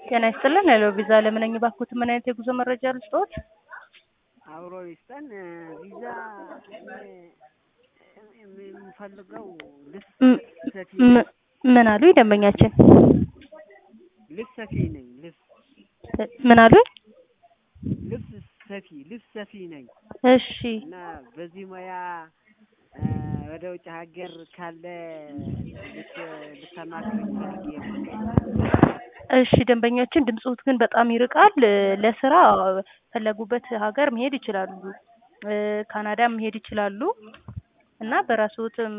ጤና ይስጥልን ሄሎ ቪዛ ለምን ነኝ ባክዎት ምን አይነት የጉዞ መረጃ ልስጥዎት? አብሮ ይስጠን ቪዛ የምፈልገው ልብስ ም- ሰፊ ም- ምን አሉኝ ደንበኛችን? ልብስ ሰፊ ነኝ ልብስ ምን አሉኝ? ልብስ ሰፊ ልብስ ሰፊ ነኝ እሺ እና በዚህ ሙያ እ ወደ ውጭ ሀገር ካለ ልት ልታማክረኝ ፈልጌ ነው። እሺ ደንበኛችን ድምፅዎት ግን በጣም ይርቃል እ ለስራ ፈለጉበት ሀገር መሄድ ይችላሉ እ ካናዳም መሄድ ይችላሉ እና በራስዎትም